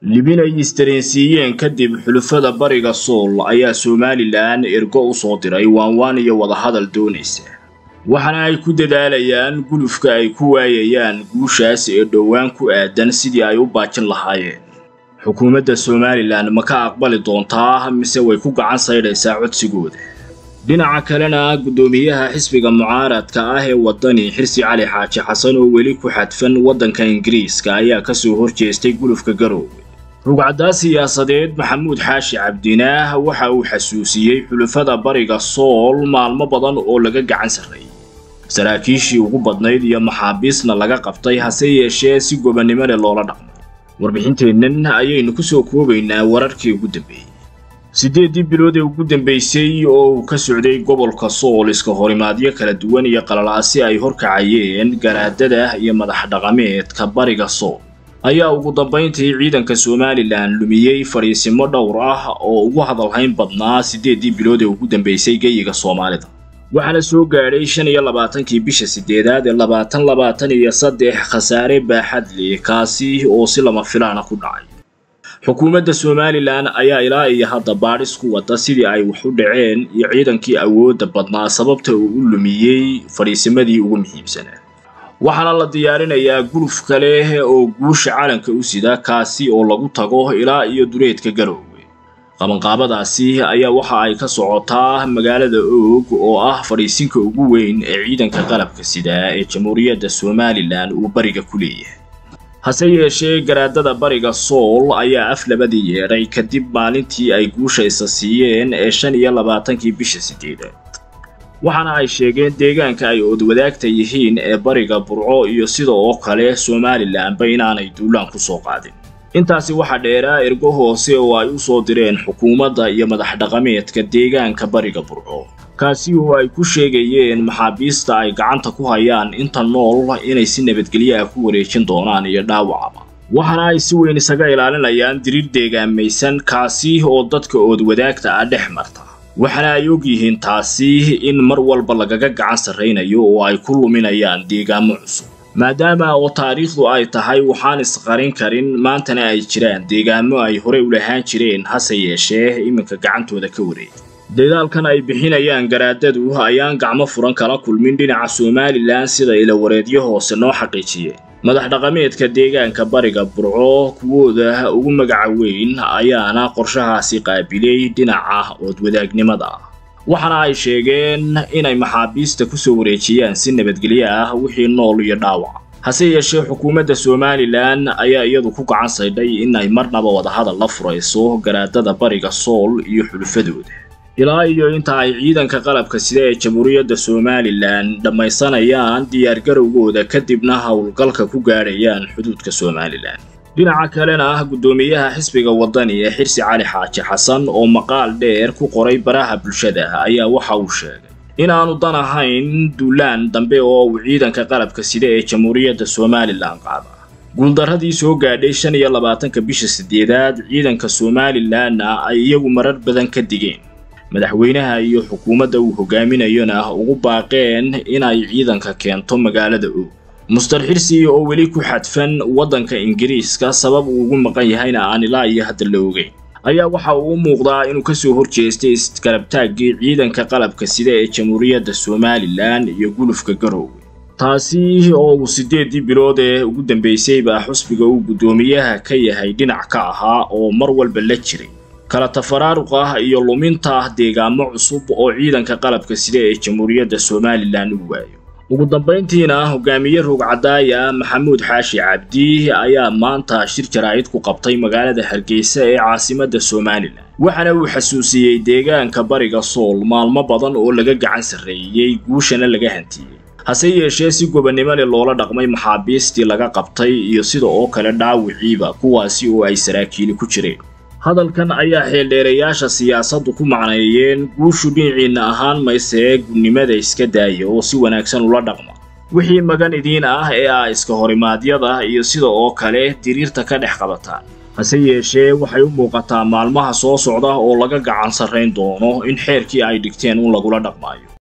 libin ay istareensiiyeen kadib xulufada bariga sool ayaa somalilan ergo u soo diray waanwaan iyo wadahadal doonaysa waxaana ay ku dadaalayaan gulufka ay ku waayayaan guushaas ee dhowaan ku aadan sidii ay u baajin lahaayeen xukuumadda somalilan ma ka aqbali doontaa mise way ku gacan saydhaysaa codsigooda dhinaca kalena guddoomiyaha xisbiga mucaaradka ah ee waddani xirsi cali xaaji xasan oo weli ku xadfan waddanka ingiriiska ayaa ka soo horjeestay gulufka garoowe rugcaddaa siyaasadeed maxamuud xaashi cabdinaah waxa uu xasuusiyey xulufada bariga sool maalmo badan oo laga gacan sarreeyey saraakiishii ugu badnayd iyo maxaabiisna laga qabtay hase yeeshee si gobannimo leh loola dhaqmo warbixinteennan ayaynu ku soo koobaynaa wararkii ugu dambeeyey siddeeddii bilood ee ugu dambaysay oo uu ka socday gobolka sool iska horimaadyo kala duwan iyo qalalaasi ay horkacayeen garaadada iyo madax dhaqameedka bariga sool ayaa ugu dambayntii ciidanka somalilan lumiyey fadhiisimo dhowr ah oo ugu hadalhayn badnaa siddeeddii bilood ee ugu dambaysay geyiga soomaalida waxaana soo gaadhay shan iyo labaatankii bisha siddeedaad ee labaatan labaatan iyo saddex khasaare baaxad leh kaasi oo si lama filaana ku dhacay xukuumadda somalilan ayaa ilaa iyo hadda baadhis ku wada sidii ay wax u dhaceen iyo ciidankii awoodda badnaa sababta uu u lumiyey fadhiisimadii ugu muhiimsanaa waxaana la diyaarinayaa guluf kale oo guusha calanka u sida kaasi oo lagu tago ilaa iyo duleedka garoowe qabanqaabadaasi ayaa waxa ay ka socotaa magaalada oog oo ah fadhiisinka ugu weyn ee ciidanka qalabka sida ee jamhuuriyadda somalilan uu bariga ku leeyahay hase yeeshee garaadada bariga sool ayaa af labadii yeedhay kadib maalintii ay guusha isa siiyeen ee shan iyo labaatankii bisha siddeedaad waxaana ay sheegeen deegaanka ay oodwadaagta yihiin ee bariga burco iyo sida oo kale somalilanba inaanay duulaan ku soo qaadin intaasi waxaa dheeraa ergo hoose oo ay u soo direen xukuumadda iyo madax dhaqameedka deegaanka bariga burco kaasi oo ay ku sheegayeen maxaabiista ay gacanta ku hayaan inta nool inay si nabadgelyo ah ku wareejin doonaan iyo dhaawacaba waxaana ay si weyn isaga ilaalinayaan diriir deegaamaysan kaasi oo dadka oodwadaagta ah dhex marta waxaana ay og yihiin taasi in mar walba lagaga gacan sarraynayo oo ay ku luminayaan deegaamo cusub maadaama oo taariikhdu ay tahay waxaan isqarin karin maantana ay jiraan deegaamo ay horey u lahaan jireen hase yeeshee iminka gacantooda ka wareegay dadaalkan ay bixinayaan garaadadu ayaan gacmo furan kala kulmin dhinaca somalilan sida ilawareedyo hoose noo xaqiijiyeen madax dhaqameedka deegaanka bariga burco kuwooda ugu magaca weyn ayaana qorshahaasi qaabilay dhinaca oodwadaagnimada ah waxaana ay sheegeen inay maxaabiista ku soo wareejiyaan si nabadgelyo ah wixii nool iyo dhaawac hase yeeshee xukuumadda somalilan ayaa iyadu ku gacan saydhay inay marnaba wadahadal la furayso garaadada bariga sool iyo xulufadooda ilaa iyo inta ay ciidanka qalabka sida ee jamhuuriyadda somalilan dhammaysanayaan diyaargarowgooda kadibna howlgalka ku gaadhayaan xuduudka somalilan dhinaca kalena guddoomiyaha xisbiga waddani ee xirsi cali xaaji xasan oo maqaal dheer ku qoray baraha bulshada ayaa waxa uu sheegay inaanu dan ahayn duulaan dambe oo uu ciidanka qalabka sida ee jamhuuriyadda somalilan qaada guuldarradii soo gaadhay shan iyo labaatanka bisha siddeedaad ciidanka somalilanna ay iyagu marar badan ka digeen madaxweynaha iyo xukuumadda uu hogaaminayona ugu baaqeen inay ciidanka keento magaalada og mustar xirsi oo weli ku xadfan waddanka ingiriiska sabab uu ugu maqan yahayna aan ilaa iyo hadda la ogeyn ayaa waxa uu u muuqdaa inuu ka soo horjeestay iskarabtaaggii ciidanka qalabka sida ee jamhuuriyadda somalilan iyo gulufka garoowe taasi oo uu siddeeddii bilood ee ugu dambaysayba xusbiga uu guddoomiyaha ka yahay dhinac ka ahaa oo mar walba la jiray kala tafaraaruq ah iyo luminta deegaamo cusub oo ciidanka qalabka sida ee jamhuuriyadda somalilan uu waayo ugu dambayntiina hogaamiye rugcadaaya maxamuud xaashi cabdi ayaa maanta shir jaraa'id ku qabtay magaalada hargeysa ee caasimadda somalilan waxaana uu xasuusiyey deegaanka bariga sool maalmo badan oo laga gacan sarreeyey guushana laga hantiyey hase yeeshee si gobannimo leh loola dhaqmay maxaabiistii laga qabtay iyo sida oo kale dhaawiciiba kuwaasi oo ay saraakiili ku jireen hadalkan ayaa xeeldheerayaasha siyaasaddu ku macneeyeen guushu dhinaciinna ahaan maysee gunnimada iska daaya oo si wanaagsan ula dhaqma wixii magan idiin ah ee ah iska horimaadyada iyo sida oo kale diriirta ka dhex qabataan hase yeeshee waxay u muuqataa maalmaha soo socda oo laga gacan sarrayn doono in xeerkii ay dhigteen un lagula dhaqmaayo